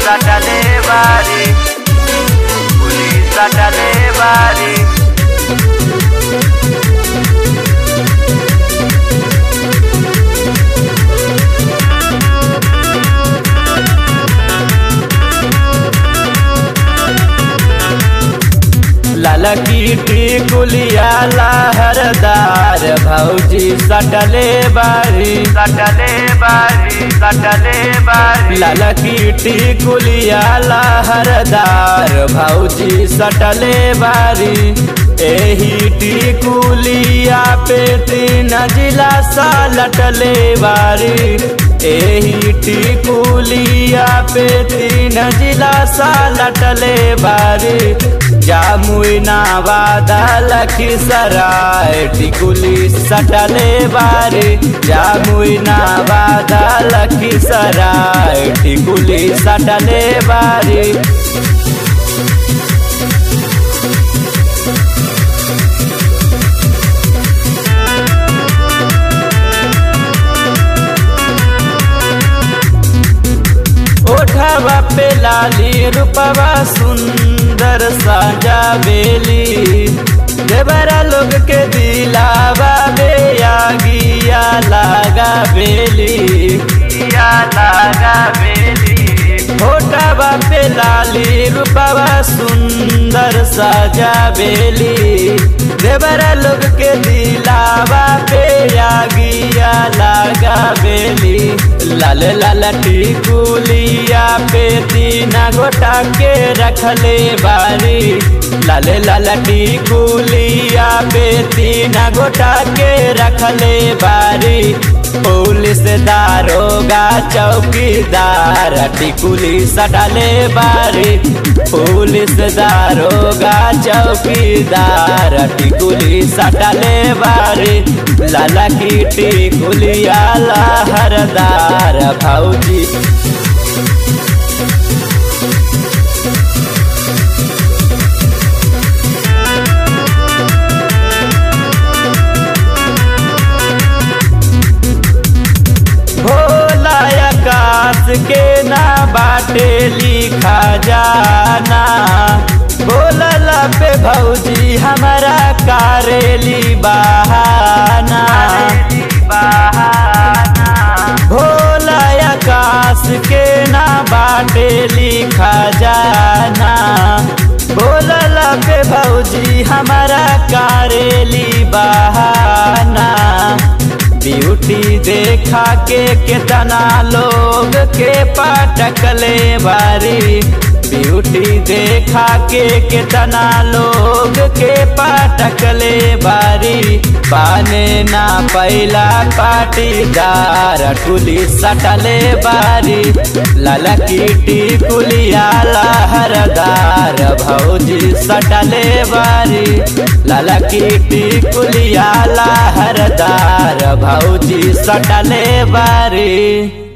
सटले बारी पुलिस सटले बारी ललकी टिकुलिया लहरदार भौजी सटले बारी सटले बारी सटले बारी ललकी टिकुलिया लहरदार भौजी सटले बारी एही टिकुलिया पे तीन जिला सा लटले बारी एही टिकुलिया पे तीन जिला सा लटले बारी जामुना वादा लखीसराय टिकुली सटले बारी जामुना वादा लखीसराय टिकुली सटले बारी ओठवा पे लाली रूपवा सुंदर साजा बेली देवरा लोग के दिलावा बे आगिया लागा बेली या लागा बेली ओठवा पे लाली रूपवा सुंदर साजा बेली देवरा लोग के दिलावा पे आगिया लागा बेली लाल लाल टिकुलिया पे तीना गोटा के रखले बारी लाल लाल टिकुलिया पे तीना गोटा के रखले बारी पुलिस दारोगा चौकीदार टिकुली सटले बारी पुलिस दारोगा चौकीदार टिकुली सटले बारी लाला की टिकुलिया लहरदार भौजी भोला आकाश के ना बाटे लिखा जाना बोलला पे भौजी हमारा कारेली बहाना भोला आकाश के ना बाटे लिखा जाना बोलला पे भौजी हमारा कारेली बहाना ब्यूटी देखा के कितना लोग के पटकले बारी ब्यूटी देखा के कितना लोग के पटकले बारी पाने ना पहला पाटीदार टुली सटले बारी ललकी टिकुलिया लहरदार भौजी सटले बारी ललकी टिकुलिया लहरदार भौजी सटले बारी